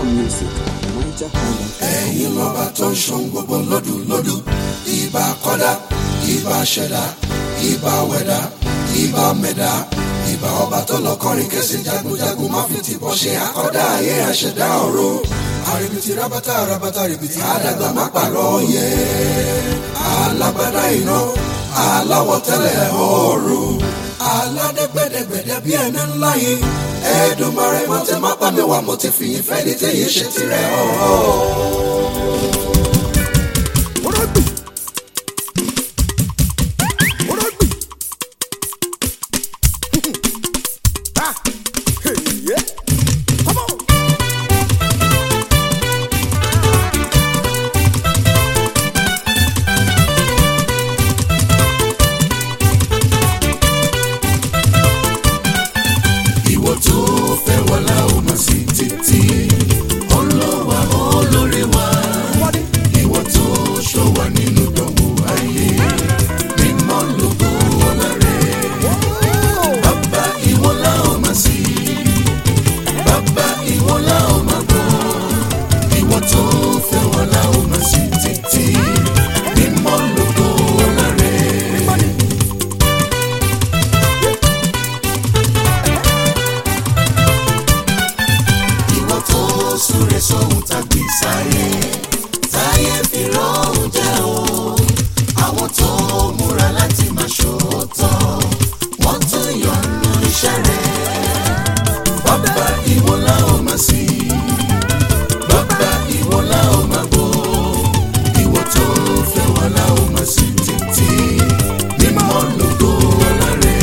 music at nigerhighlife.com. ẹ̀yin lọ́ba tó ń ṣohun gbogbo lódùlódù ìbà kọ́dá ìbà ṣẹ̀dá ìbà wẹ̀dá ìbà mẹ̀dá ìbà ọba tó lọ kọrin kẹsì jagunjagun má fi tìbọn ṣe àkọ́dá ayé àṣẹ̀dá ọ̀run àrèbìtì rábátà rábátà rèbìtì àdàgbà má pàrọ̀ yẹ alágbádá iná aláwọ̀ tẹ́lẹ̀ ọ̀run aládẹ́gbẹ́dẹ́gbẹ́dẹ́ bí ẹni ńlá yìí ẹ̀ẹ́dùnmarè mo ti má pa mi wá mo ti fìyìn fẹ́ ní tẹ̀yìn ṣe tirẹ̀ ọ̀ọ́. ìwọ tó fẹ́ wà láwọn máa sí títí ọlọ́wà olórí wa ìwọ tó ṣọ́ wa nínú dánwò ayé mímọ́ lógo ọlá rẹ̀ bàbá ìwọ láwọn máa sí bàbá ìwọ láwọn máa gbọ́ ìwọ tó fẹ́ wà láwọn máa sí títí mímọ́ lógo ọlá rẹ̀. ìwọ tó súre sóhun tàbí sáyé táyé fi rọrùn jẹ o àwọn tó múra láti máa ṣòótọ́ wọ́n tún yọnu iṣẹ́ rẹ̀ bàbá ìwọ la ó máa sí bàbá ìwọ la ó máa gbọ́ ìwọ tó fẹ́ wà la ó máa sí títí mímọ́ lógo ọlá rẹ̀.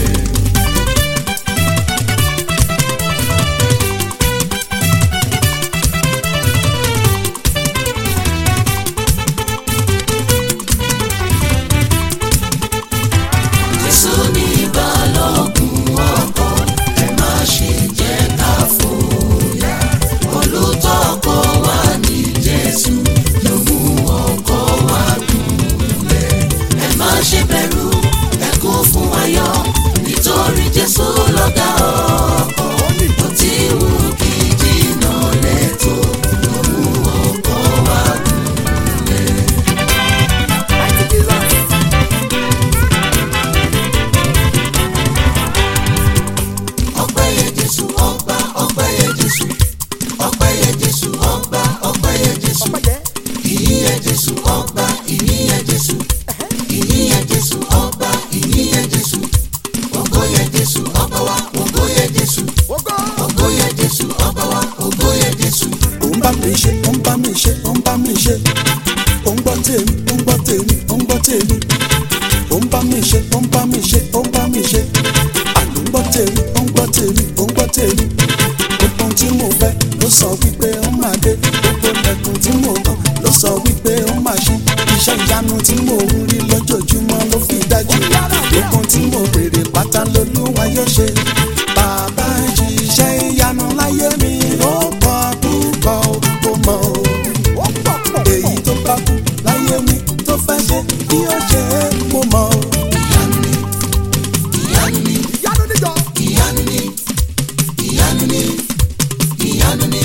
Jésù ní balógun ọkọ̀ ẹ má ṣe jẹ́ ká fòyà olùtọ́kọ̀ wa ní Jésù ló mú ọkọ̀ wa dùnlẹ̀ ẹ má ṣe bẹ̀rù ẹ kún fún ayọ̀ nítorí Jésù lọ́gá ọkọ̀ ó ti wù kí jìnnà lẹ́tọ̀ ló mú ọkọ̀ wa dùnlẹ̀. ọpẹ́ yẹ jésù ọba ọpẹ́ yẹ jésù ọpẹ́ yẹ jésù ọba ọpẹ́ yẹ jésù ìyìn yẹ jésù ọba ìyìn yẹ jésù ìyìn yẹ jésù ọba ìyìn yẹ jésù ògo yẹ jésù ọba wa ògo yẹ jésù ògo yẹ jésù ọba wa ògo yẹ jésù. ó ń bá mi ṣe ó ń bá mi ṣe ó ń bá mi ṣe ó ń gbọ́ tèmi ó ń gbọ́ tèmi ó ń gbọ́ tèmi ó ń bá mi ṣe ó ń bá mi ṣe ó ń bá mi ṣe àló ń gbọ́ tèmi ó ń gbọ́ tèmi ó ń gbọ́ tèmi gbogbo ohun tí mo fẹ́ ló sọ wípé ó máa dé gbogbo lẹ́kùn tí mo kàn ló sọ wípé ó máa ṣe iṣẹ́ ìyanu tí mo ń rí lójoojúmọ́ ló fi dájú gbogbo ohun tí mo béèrè pátá lolúwa yóò ṣe bàbá ṣiṣẹ́ ìyanu láyé mi ó pọ̀ púpọ̀ ó mọ̀ ó èyí tó bá kú láyé mi tó fẹ́ ṣe bí ó ṣe é mo mọ̀ ó. ìyanu ni ìyanu ni ìyanu ni ìyanu ni ìyanu ni.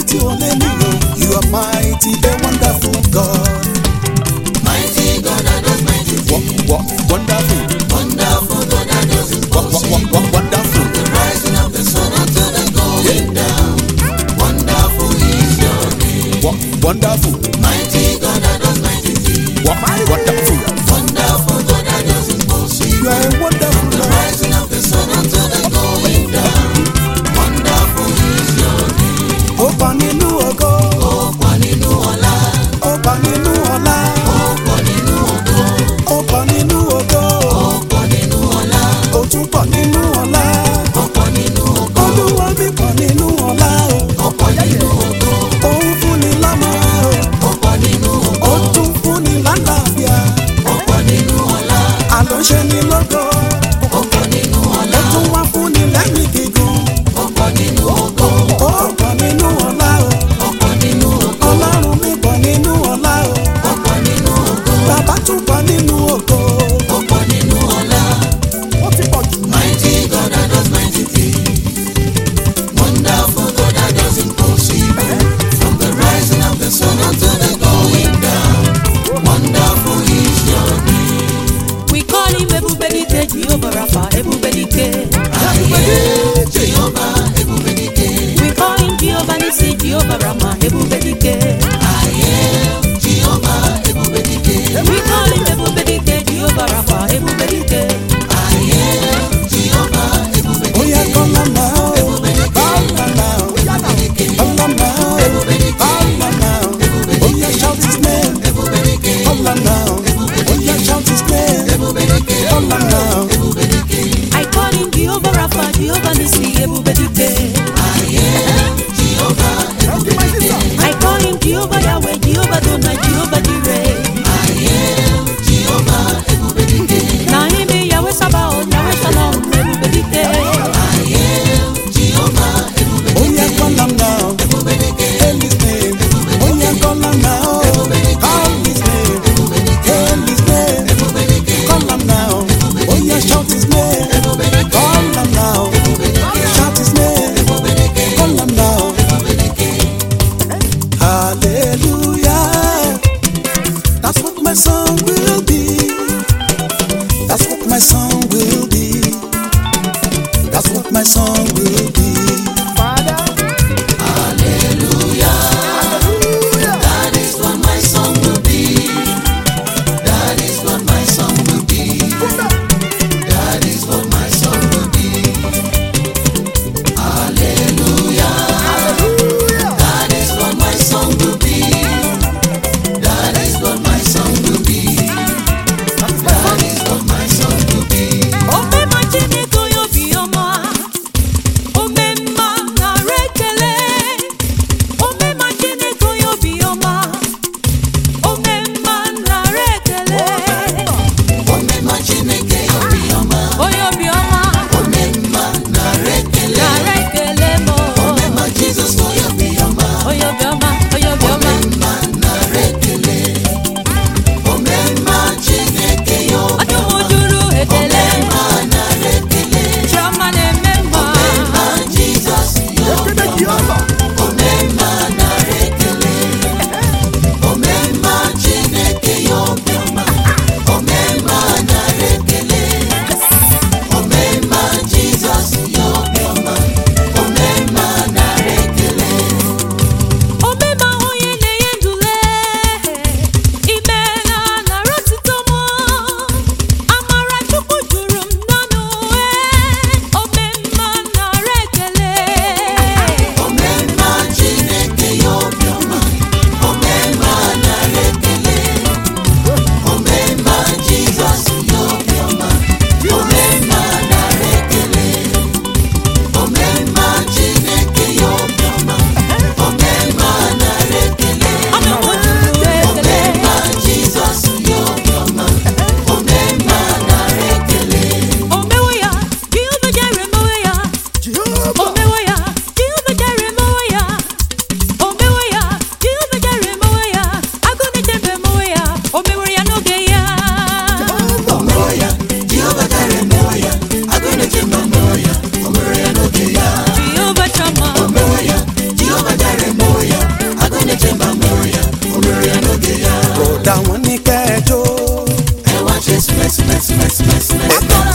tí o lé nílò you are mighty a wonderful God. Mighty God that does mighty things. Wo- wo- wonderful Wonderful God that does wo- wo- wo- impossible. wo- wonderful. The rising of the sun until the going down. Wonderful is your name. Wo- wonderful Mighty God that does mighty things. wo- wonderful. Wonderful God that does You impossible. are a wonderful The God. rising of the sun until the going down. Wonderful is your name. ó pa nínú ògo Ó pọ̀ nínú ọlá. ó pa nínú ọlá Ó pọ̀ nínú ògo. ó pa nínú ògo Ó pọ̀ nínú ọlá. ó tún pọ̀ nínú ọlá Ó pọ̀ nínú ògo. olúwa mi pọ̀ nínú ọlá Ó pọ̀ nínú ògo. o òun fúnni lọ́mọ Ó pọ̀ nínú ògo. ó tún fúnni lálàáfíà Ó pọ̀ nínú ọlá. àlọ́ ṣe ni lógo Ó pọ̀ nínú ó ọlá. tún wá fúnni lẹ́mìí gígùn Ó pọ̀ nínú ògo. ó pọ̀ nínú ọlá Ó pọ̀ nínú ògo. ọlọ́run mi pọ̀ nínú ọlá Ó pọ̀ nínú ògo. bàbá tún pọ̀ nínú ògo Ó pọ̀ nínú ọlá. ó ti pọ̀ jù. Mighty God that does mighty things. Wonderful God that does impossible. From the rising of the sun until the going down. Wonderful is your name. We call him Ebubediteji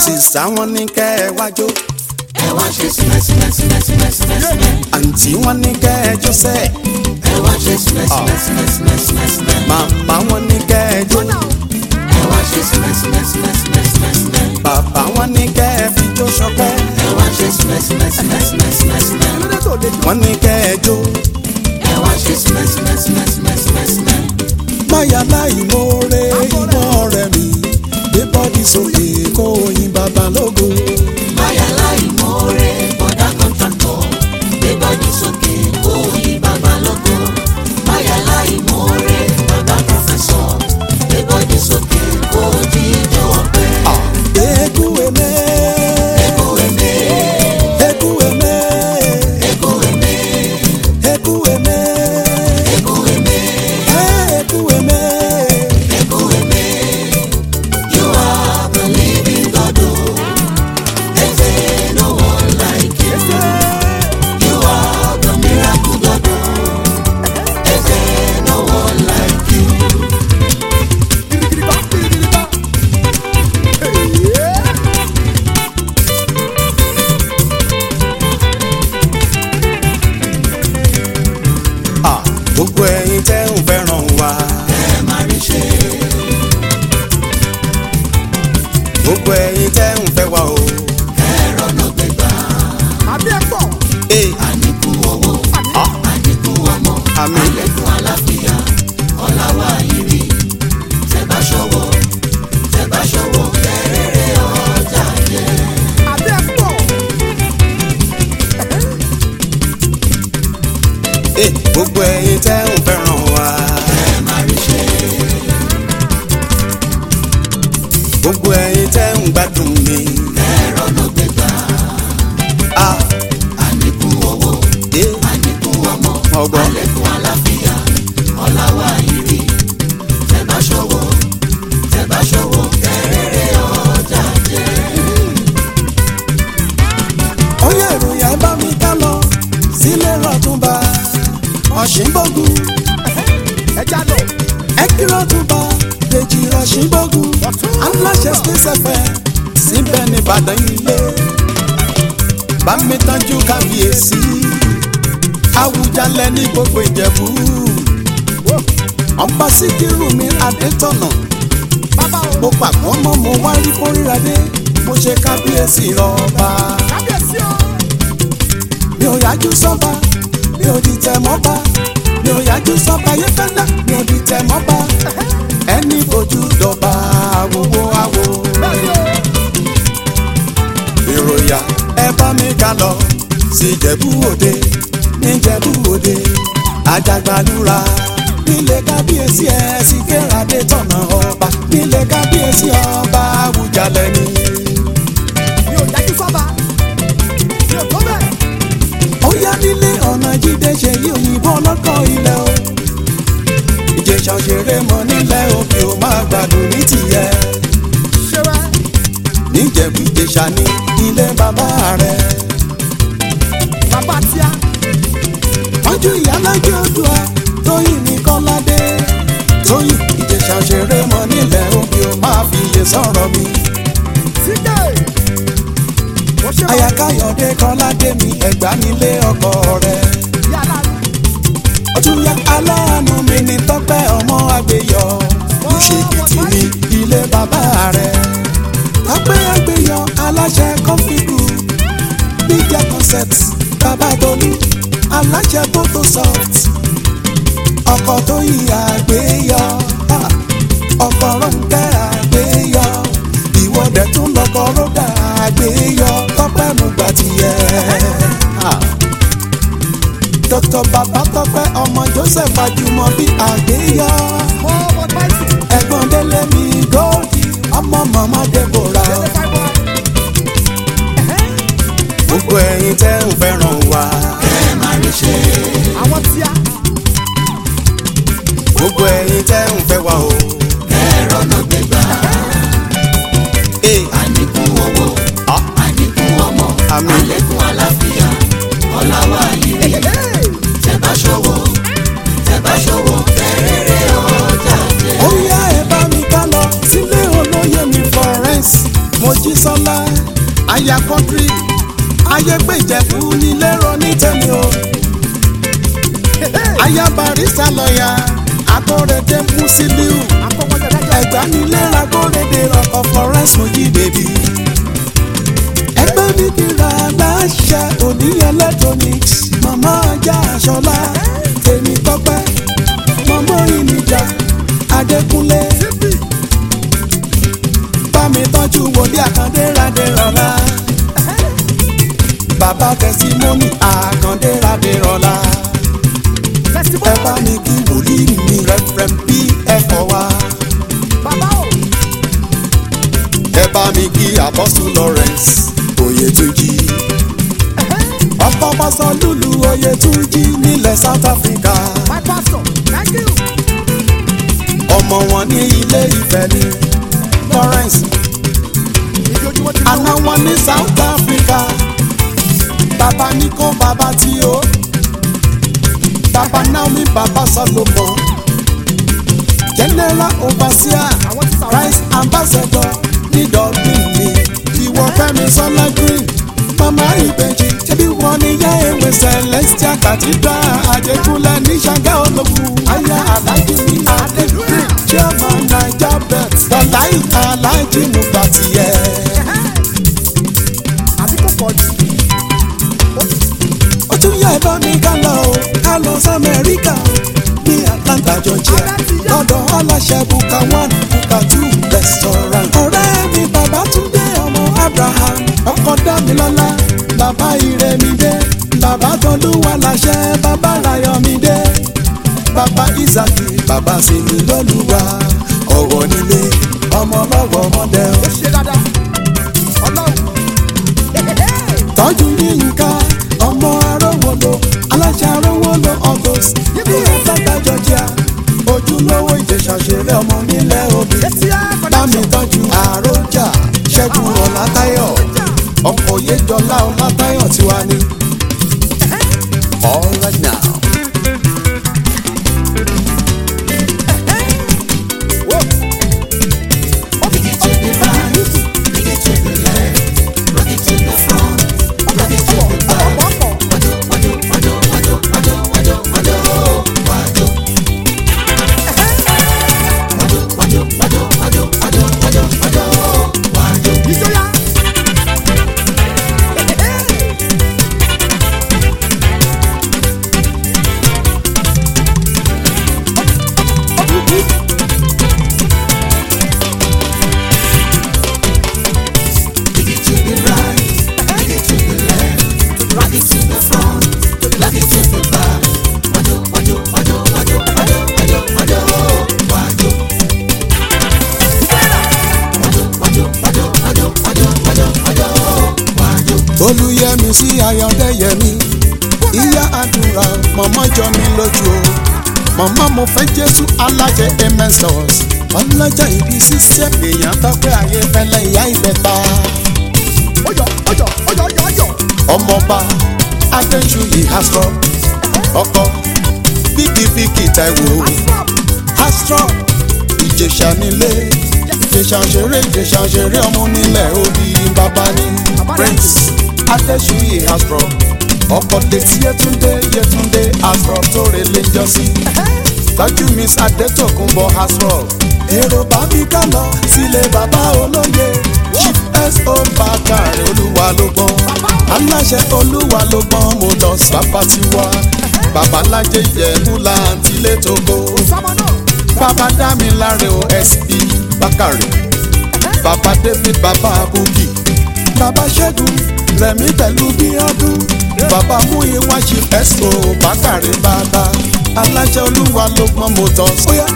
mrs àwọn ní kẹ́ ẹ wájó ẹ wá ṣe sílẹ̀ sílẹ̀ sílẹ̀ sílẹ̀ sílẹ̀ sílẹ̀. àǹtí wọn ní kẹ́ ẹ jó sẹ́ ẹ wá ṣe sílẹ̀ sílẹ̀ sílẹ̀ sílẹ̀ sílẹ̀ sílẹ̀. màmá wọn ní kẹ́ ẹ jó ẹ wá ṣe sílẹ̀ sílẹ̀ sílẹ̀ sílẹ̀ sílẹ̀ sílẹ̀. bàbá wọn ní kẹ́ ẹ fi jó ṣọpẹ́ ẹ wá ṣe sílẹ̀ sílẹ̀ sílẹ̀ sílẹ̀ sílẹ̀ sílẹ̀. wọn ní kẹ́ ẹ jó ẹ wá ṣe sílẹ̀ sílẹ̀ sílẹ̀ sílẹ̀ sílẹ̀ sílẹ̀. máyà láì mórè iná ọ̀rẹ́ mi gbé bọ́dí sókè kó oyin bàbá lógo báyà láì mọ́ọ́rẹ́ bọ́dá kọ́ńtàkọ̀ gbé bọ́dí sókè kó yí bàbá lógo. báyà láì mọ́ọ́rẹ́ bàbá pọ̀fẹ́sọ̀ gbé bọ́dí sókè kó jíjọ ọ̀pẹ. eku eme Eku eme, eku eme eku eme, eku eme eku eme, eh, eku eme eku eme. You are the living God. oh. There's eh, no one like you. You are the miracle God. oh. There's eh, no one like you. Ah, gbogbo ẹ̀yin tẹ́ ń fẹ́ràn wa Ẹ má rí ṣe, gbogbo ẹ̀yin tẹ́ ń fẹ́ wa o. ẹ rọ́nà gbégbá. Eh, Àníkù owó, ah, àníkù ọmọ, Àmín. àlékún àlàáfíà, ọlá wa ìrì. Tẹ́ bá ṣọwọ́, tẹ́ bá ṣọwọ́, kẹ́rẹ́rẹ́ ọjà jẹ́. eh, gbogbo ẹ̀yin tẹ́ ń fẹ́ràn wa Ẹ má rí ṣe, gbogbo ẹ̀yin tẹ́ ń gbádùn mi. ẹ rọ́nà gbégbá. Ah, Àníkù owó, eh, àníkù ọmọ, ọgbọ́n. àlékún àlàáfíà, ọlá wa ìrì. Tẹ́ bá ṣọwọ́, tẹ́ bá ṣọwọ́, kẹ́rẹ́rẹ́ ọjà jẹ́. ó yẹ ìròyìn ẹ bá mi ká lọ sílé rọ̀túnba ọ̀ṣìnbógun ẹ kí rọ̀túnba dèjì ọ̀ṣìnbógun aláṣẹ space fm síbẹ̀ ní ìbàdàn ilé bá mi tọ́jú kábíyèsí àwùjalẹ̀ ní gbogbo ìjẹ̀bú ọba síkírù mi adétọ̀nà mo pàpọ̀ mọ́ mo wá rí kórìíra dé mo ṣe kábíyèsí rọ̀ọ̀ba mi ò yájú sọ́ba mi ò dìtẹ̀ mọ́ba mi ò yájú sọ́ba yẹ́fẹ́lẹ́ mi ò dìtẹ̀ mọ́ba ẹni fojú dọ̀ba àwòwò àwò. ìròyà ẹ bá mi ká lọ sí ìjẹ̀bú òde níjẹ̀bú òde àjàgbàlúra nílé kábíyèsí ẹ sì kérade tọ̀nà ọba nílé kábíyèsí ọba àwùjalẹ̀ ni. ó yá nílé ọ̀nà jíde ṣe yí òyìnbó ọlọ́kọ̀ ilẹ̀ o. ìjẹ̀ṣà òṣèré mọ nílẹ̀ òkè ó máa gbádùn ní tìyẹ. níjẹ̀bú ìjẹ̀ṣà ní ilé bàbá rẹ̀. wájú ìyálájẹ́ odua tóyìn ní kọ́ládé. tóyìn ìjẹ̀ṣà òṣèré mọ nílẹ̀ òkè ó máa fi iye sọ̀rọ̀ mi. àyàkáyọ̀dé kọ́ládé mi ẹ̀gbá nílé ọkọ rẹ̀. ọtúnyà aláàánú mi ní tọ́pẹ́ ọmọ àgbéyọ ìṣèkìtì ní ilé bàbá rẹ̀ tọ́pẹ́ àgbéyọ aláṣẹ kọ́fíìkù bíjà concept bàbá tolú aláṣẹ photosoft ọkọ̀ tó yí àgbéyọ ah, ọkọ̀ rọ̀ǹkẹ́ àgbéyọ ìwọ́dẹ̀ tún lọ́kọ̀ rọ́dà àgbéyọ tọ́pẹ́ mú gbà tiẹ̀. Ah dr babatọpẹ ọmọ joseph ajumobi àgbéyọ ẹ̀gbọ́n délé mi góòdì ọmọ mọmọ deborah gbogbo ẹ̀yin tẹ́ ń fẹ́ràn wa Ẹ má rí ṣe, gbogbo ẹ̀yin tẹ́ ń fẹ́ wa o. ẹ rọ́nà gbégbá. Eh, Àníkù owó, ah, àníkù ọmọ, Àmín. àlékún àlàáfíà, ọlá wa ìrì. Tẹ́ bá ṣọwọ́, tẹ́ bá ṣọwọ́, kẹ́rẹ́rẹ́ ọjà jẹ́. ó yá ẹ bá mi ká lọ sílé olóyè mi florence mojísọ́lá aya kọ́ńtírì ayé pé ìjẹ̀bú nílé rọ ní tẹ̀mí o aya barista lọ́ọ̀yà akọ́rẹ́dẹ́ musiliu ẹ̀gbá nílé akọ́rẹ́dẹ́ ọkọ̀ florence mojí bèbí ẹgbẹ́ mi kíra aláṣẹ òní electronics màmá ajá aṣọlá tèmi tọ́pẹ́ màmá ìnìjà adékúnlé bámi tọ́jú wòlíì àkàndé radé rọlá bàbá tẹsímọ́nì àkàndé radé rọlá ẹ bá mi kí wòlíì mi rẹfrẹm bí ẹ̀kọ́ wa ẹ bá mi kí apostle lawrence oyètúnjì ọkọ pásọ lùlù oyètúnjì nílẹ̀ south africa ọmọ wọn ní ilé ìfẹ́ ní lawrence àná wọn ní south africa bàbá ní kó bàbá tí ó bàbá naomi bàbá solomon general overseer christ ambassador ní dublin ní ìwọ fẹmi sọlá green mama ìbejì ṣebí wọn ní yá ewé celestial cathedral àjẹkúnlẹ ní ṣàgá ológun aya alájí ní adébúrè chairman naija bet dọláì alájí nùgbà tiẹ. ó tún yá ẹ bá mi ká lọ o ká lọ sí amẹ́ríkà o ní atlanta georgia lọ́dọ̀ aláṣẹ buka one buka two restaurant. ọ̀rẹ́ mi bàbá túndé ọmọ abraham ọkọ dámilọ́lá bàbá ìrẹ́mídé bàbá tọ́lúwa láṣẹ bàbá rayọ̀mídé bàbá isaki bàbá sinmi lọ́lùwà ọ̀wọ̀ nílé ọmọ lọ́wọ́ ọmọdé o. tọ́jú yínká ọmọ arówolo aláṣẹ arówolo august ní atlanta georgia ojúlówó ìjẹsà ṣeré ọmọ nílẹ̀ òbí bámi tọ́jú àròjà ṣẹ́gun ọ̀làtayọ̀ ọkọ̀ yéjọlá ọ̀làtayọ̀ tiwa ni. all right now. olùyẹmí sí ayọ̀dẹ́yẹmí ìyá àdúrà mọ̀mọ́ jọ mi lójú o mọ̀mọ́ mo fẹ́ jésù alájẹ emesors ọlọ́jà ìbí sísẹ́ èèyàn tọ́pẹ́ ayé fẹ́lẹ́ ìyá ìbẹ́ta ọmọọba adéṣuyì astro ọkọ bíkìbíkì taiwo astro ìjẹ̀ṣà nílé ìjẹ̀ṣà ṣeré ìjẹ̀ṣà ṣeré ọmọ nílẹ̀ òbí bàbá ní prince adéṣuyì astro ọkọ létí yẹtúndé yẹtúndé astro tó relé jọ́sí tọ́jú miss adétòkùnbọ̀ astro èrò bá mi ká lọ sílé bàbá olóye chief so bàkàrẹ olúwa ló gbọ́n aláṣẹ olúwa ló gbọ́n mo lọ sábà tiwa babalájẹ ìjẹ̀bú láǹtí létòkó bàbá dámiláre o sp bákàrẹ bàbá david bàbá bukki bàbá ṣẹ́gun rẹ̀mí pẹ̀lú bíọ́dún bàbá múyìnwá chief so bákàrẹ bàbá aláṣẹ olúwa ló gbọ́n mo tọ́ sóyá.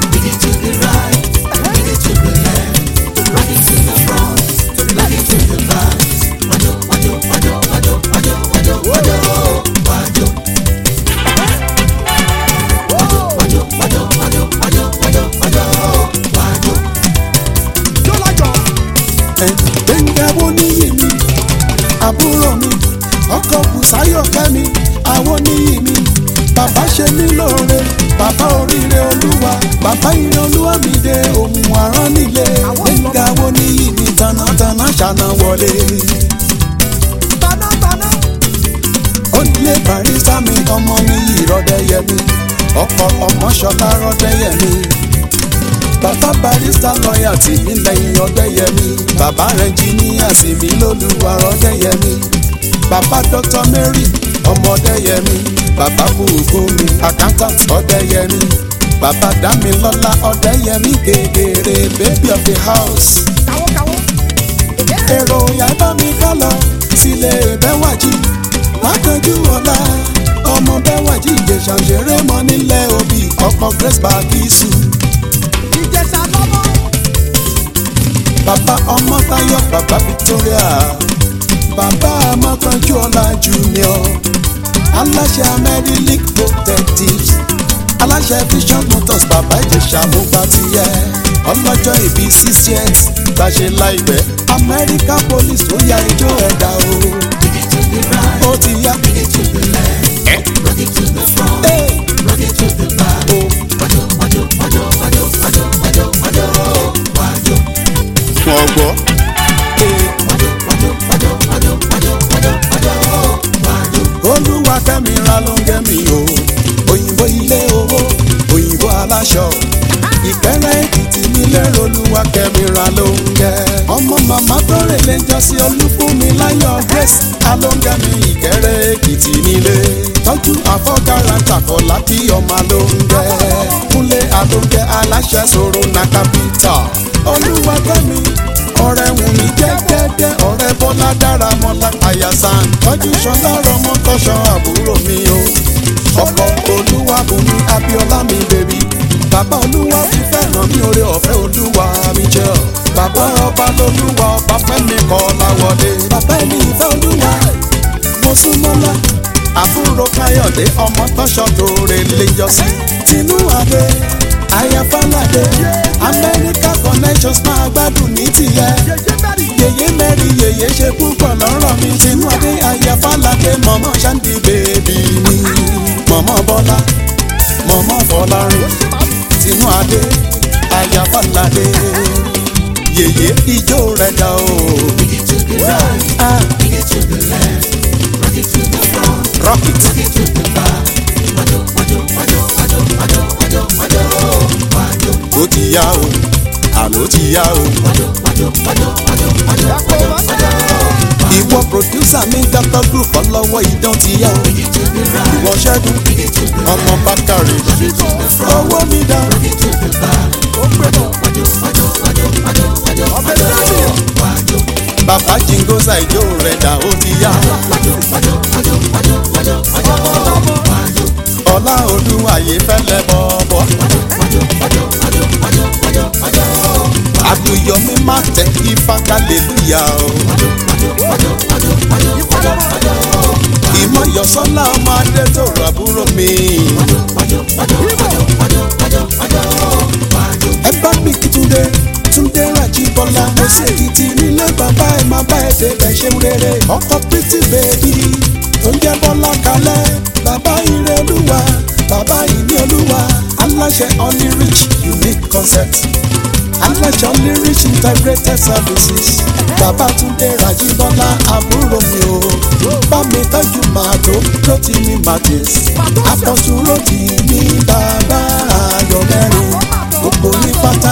gbẹ̀ngàwó níyì mi àbúrò mi ọkọ̀ bùsáyọ̀ kẹ́mi àwọn níyì mi bàbá ṣe mí lóore bàbá oríire olúwa bàbá ire olúwa mi dé ohun àrán nílé gbẹ̀ngà wo ní ìní tanátaná ṣàna wọlé. onílé barista mi ọmọ mi yìí rọdẹyẹmí ọkọ ọmọṣọlá rọdẹyẹmí bàbá barista lọ́ọ̀yà tì mí lẹ́yìn ọdẹyẹmí bàbá rẹnjìníà sì mí lólùwà rọdẹyẹmí bàbá dr mary ọmọdéyẹmí bàbá bùkúnmi accountant ọdẹyẹmí bàbá dámilọ́lá ọdẹyẹmí gègèrè baby of the house èrò yàrá mi ká lọ sílé bẹ́wàjì lákànjú ọ̀la ọmọ bẹ́wàjì ìjẹ̀ṣà ṣeré mọ́ nílẹ̀ òbí ọkọ̀ grace bagisu. bàbá ọmọ táyọ̀ bàbá victoria bàbá ọmọkànjú ọ̀la junior aláṣẹ amẹ́rílík protectives aláṣẹ vision motors bàbá ìjẹ̀ṣà mo bá ti yẹ ọlọ́jọ́ ìbí six years gbàṣẹ láìpẹ́ amẹ́ríkà police ó ya ijó ẹ̀dá o ó ti yá. Hey. fún ọgbọ́. olúwa kẹ́mi ra ló ń gẹ́mi o òyìnbó ilé owó òyìnbó aláṣọ ìkẹrẹ èkìtì nílé olúwa kẹ́mi ra ló ń gẹ́. ọmọ màmá tó rè lè jọ sí olúfúnmi láyọ̀ grace alóńgẹ́mi ìkẹrẹ èkìtì nílé tọ́jú àfọ́gára tàkọ̀lá kí ọmọ ló ń gẹ́. kúnlé alóńgẹ́ aláṣẹ sọ̀rọ̀ na capital olúwa kẹ́mi ọ̀rẹ́ wù mí jẹ́jẹ́jẹ́ ọ̀rẹ́ bọ́lá dára mọ́lá àyàsán tọ́jú sọlá rọmọ tọ́ṣọ àbúrò mi o ọkọ olúwa bùnmi abiola mi bèbí bàbá olúwa ti fẹ́ràn mi oore ọ̀fẹ́ olúwa mi jẹ́ ọ bàbá ọba lolúwa ọba fẹ́mi kọ́ láwọlé bàbá ẹni ìfẹ́ olúwa mo sún mọ́lá àbúrò káyọ̀dé ọmọ tọ́ṣọ tó rè lè jọ sí tinú adé ayafalade amẹ́ríkà connections máa gbádùn ní tìyẹ yèyé mẹ́rin yèyé ṣe púpọ̀ lọ́rọ̀ mi tinú adé ayafalade mọ̀mọ́ ṣáǹdì bèbí mi mọ̀mọ́ bọ́lá mọ̀mọ́ fọlárin tinú adé ayafalade yèyé ijó rẹ̀ dá o. Ah. Rock it. ó ti yá o àló ti yá o. ìwọ pòdúsà mi dr group ọlọ́wọ́ idán ti yá o. ìwọ ṣẹ́gun ọmọ bákàrè owó mi dá. bàbá jingosa ìjó rẹ̀ dà ó ti yá. ọlá olúwàyé fẹ́lẹ́ bọ̀bọ̀. àdùyọmí má tẹ ifá kálẹ̀lúyà o. ìmọ̀yọ̀sọ́lá ọmọ adé tó ràbúrò mi. ẹ bá mi kí túndé túndé Rájíbọ́lá mo sì kìtì nílé bàbá ẹ máa bá ẹ débẹ̀ ṣeun rere ọkọ pretty baby tó ń jẹ́ Bọ́lá kalẹ̀ bàbá ire olúwa bàbá ìní olúwa aláṣẹ only rich unique concept aláṣẹ only rich integrated services bàbá túndé Rájíbọ́lá àbúrò mi o bá mi tọ́jú màdó ló ti ní martins àpọ̀tún ló ti ní bàbá ayọ̀ mẹ́rin gbogbo ní pátá